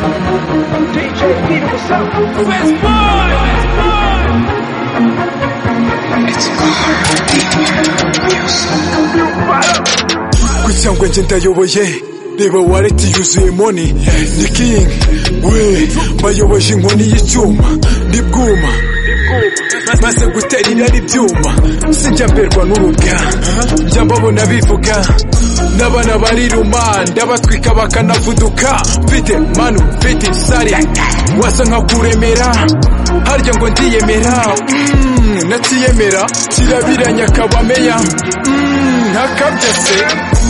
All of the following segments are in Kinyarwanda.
DJ Peter, what's up? West cyangwa njye ndayoboye reba wareti yuzuye moni ni king we bayoboje inkoni y'icyuma ndi bwuma maze gutera irari ibyuma sinjya mberwa n'urubya njya mbabona bivuga n'abana bariruma ndabatwika bakanavuduka mfite manu mfite sari wasa nka kuremera harya ngo ndiyemera Mm, natiyemera kirabiranya kabameya Mm, hakabya se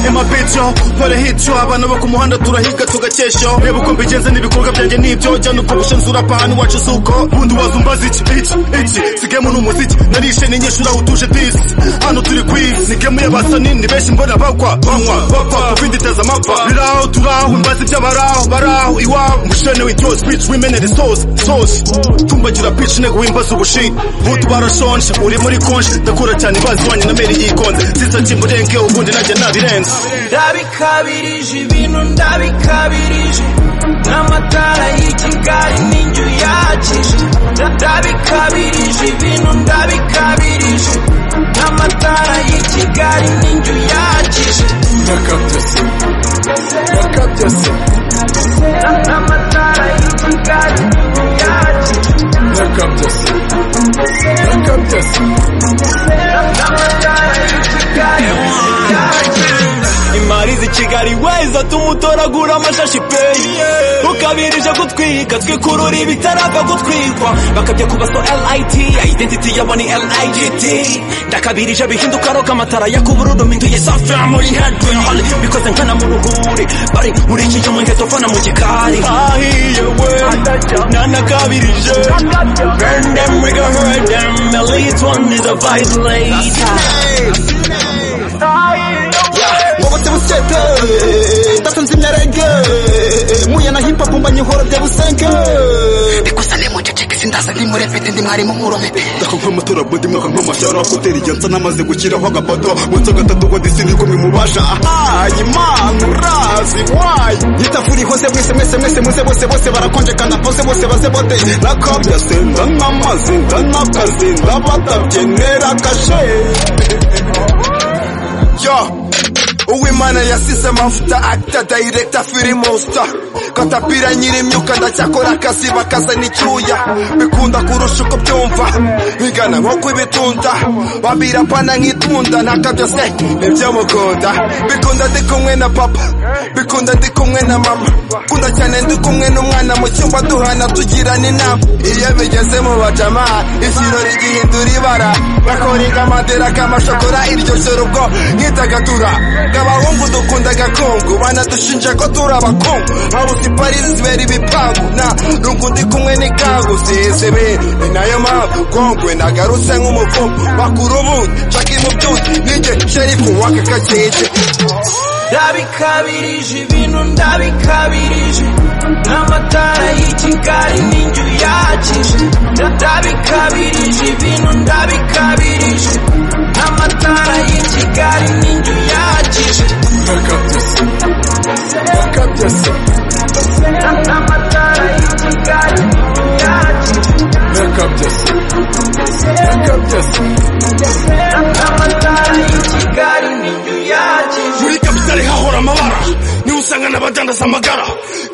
ema peco mpora hico abana bo ku muhanda turahiga tugakesho reba uko mbigenze n'ibikorwa byanjye n'ibyo jyana uko bushanzura pahani wacu suko bundi waza umbaza iki iki iki sigemu ni umuziki narishe n'inyeshuri aho utuje disi hano turi ku isi sigemu y'abasa nini benshi mbona bakwa banywa bakwa kubinditeza amapfa riraho turaho mbaza iby'abaraho baraho iwabo mushene w'icyose pici wimenere sose sose tumbagira pici intego wimbaza ubushi butu barashonje uri muri konje ndakura cyane ibazi wanyu na meri yikonze sisaki murenge ubundi najya nabirenze ndabikabirije ibintu ndabikabirije n'amatara y'i kigali n'inzu yakije ndabikabirije ibintu ndabikabirije n'amatara y'i kigali n'inzu yakije n'amatara y'i kigali n'inzu yakije n'amatara y'i kigali n'inzu yakije imari z'i kigali weza tumutoragura amashashi pe ukabirije gutwika twikurura ibitarapfa gutwikwa bakabya kuba so lit identity yabo ni ligit ndakabirije bihinduka roka amatara yakubururu minduye safi muri hedwihali bikoze nkana mu ruhuri bari muri iki cyo mwengeto fana mu gikari ahiye we nanakabirije burn them we gonna hurt them elite one is a violate wobote busete ndatunze imyarege muya na hip hop mbanye ihora bya busenge ndako nk'amatora bodi mwaka nk'amashyara hoteli jyansa namaze gushyiraho agafoto munsi gatatu ngo disindi kumwe mubasha ayi mana urazi wayi yitafuri hose mwese mwese mwese muze bose bose barakonjekana pose bose baze bote nakabya se ndanamaze ndanakazi ndabatabye nera kashe Yo, uwimana yasize amavuta akita dayirekita firi monster katapira nyir'imyuka ndacyakora akazi bakazana icyuya bikunda kurusha uko byumva bigana nko kubitunda babirapana nk'itunda ntaka byose ntibyamukunda bikunda ndi kumwe na papa bikunda ndi kumwe na mama kunda cyane ndi kumwe n'umwana mu cyumba duhana tugirana inama iyo bigeze mu bajama ikirori gihindura ibara bakora inkamadera k'amashokora iryo joro ubwo nk'idagatura abahungu dukunda agakungu banadushinja ko turi abakungu habuze iparizi zibera ibipangu na rungu ndi kumwe n'ikangu zizebe ni nayo mpamvu kongwe nagarutse nk'umuvumu bakura ubundi nshaka imubyuki ninjye sherifu w'aka kakeje ndabikabirije ibintu ndabikabirije n'amatara y'i kigali n'inzu yakije ndabikabirije ibintu ndabikabirije n'amatara y'i kigali n'inzu yakije n'amatara y'i kigali n'inzu yakije n'amatara y'i kigali n'inzu yakije muri kapitali hahora amabara niho usanga n'abadandaza amagara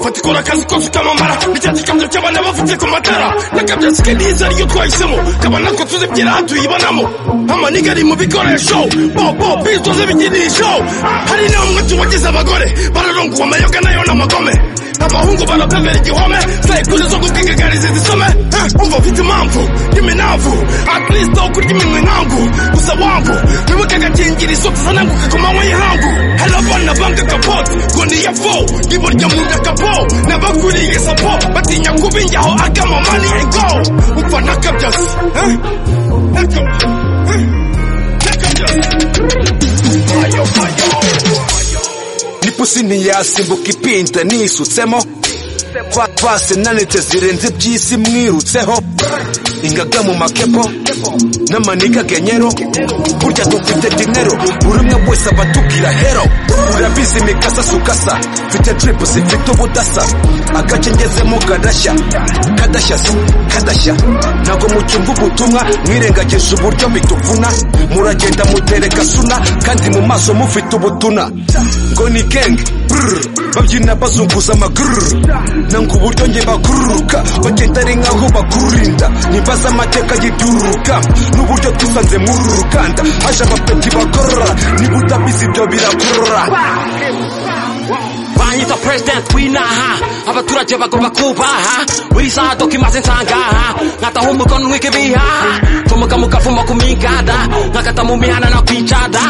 fata ikora akazi ko mfite amamara icyatsi cy'ikamyo cy'abana bafite ku matara n'akabyatsi ke neza ariyo twahisemo kaba nako tuzibyera aha tuyibanamo amaniga ari mu bikoresho bobo bizoze ibikinisho hari n'umwe tubagize abagore bararonguwe amayoga nayo n'amagome abahungu barapemera igihome sayikuri zo gutigagariza izisome Eh, umva ufite impamvu y'iminavu akristo wo kurya iminwa inkangu gusa wangu wibuke agakingirizo tuzananguke ku manywa y'ihangu hari abana banga kapote ngo niyavo iburyo mu nyakapo n'abakuriye sapo batinya kuba injyaho agama mani go umva nakabyazi eh? Nakabyazi, eh? Nakabyazi. Ayo, ayo. nipusi ntiyasimbuka ipinda nisutsemo pase nanite zirenze iby'isi mwirutseho ingaga mu makepo n'amaniga genyero burya dufite dinero buri umwe wese aba atubwira hero urabizi mikasa sukasa mfite trip zifite ubudasa agace ngezemo kadashya kadashya si kadashya ntabwo mucyumva ubutumwa mwirengagije uburyo bituvuna muragenda mutereka suna kandi mu maso mufite ubutuna ngo ni gang brr, babyina bazunguza amaguru nanga uburyo njye bakururuka bagenda ari nkaho bakurinda nibaza amateka y'ibyururuka n'uburyo tusanze muri uru ruganda haje abapeti bagorora niba utabizi ibyo birakurora banyita president w'inaha abaturage bagomba kubaha buri saha doka imaze nsangaha nkataho umukono ntwika ibihaha ncomoka mu kavumo ku migada nkakata mu mihanda no kwicada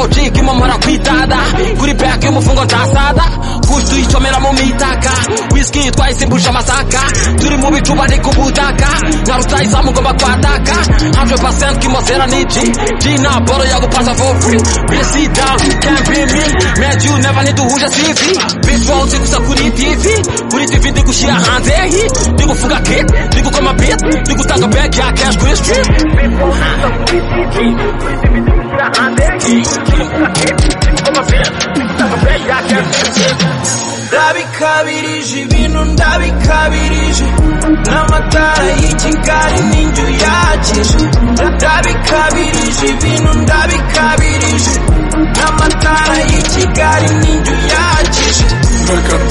oji kimomora kwitada kuri beke y'umufungo ntasada kush tuyicomera mu mitaka whisky twayisimbuje amasaka turi mu bicuba ni ku butaka nka rutayizamu ugomba kwataka 100% kimozera ni G G na boro yagupasa for free Bisi down, can't be me Man you never need to huja CV Bitch won't take gusa kuri TV Kuri TV ndi gushyira hanze hi Ndi gufunga kit, ndi gukoma beat Ndi gutanga bag ya cash kuri street ndabikabirije ibintu ndabikabirije n'amatara y'i kigali n'inzu yakije ndabikabirije ibintu ndabikabirije n'amatara y'i kigali n'inzu yakije Bakara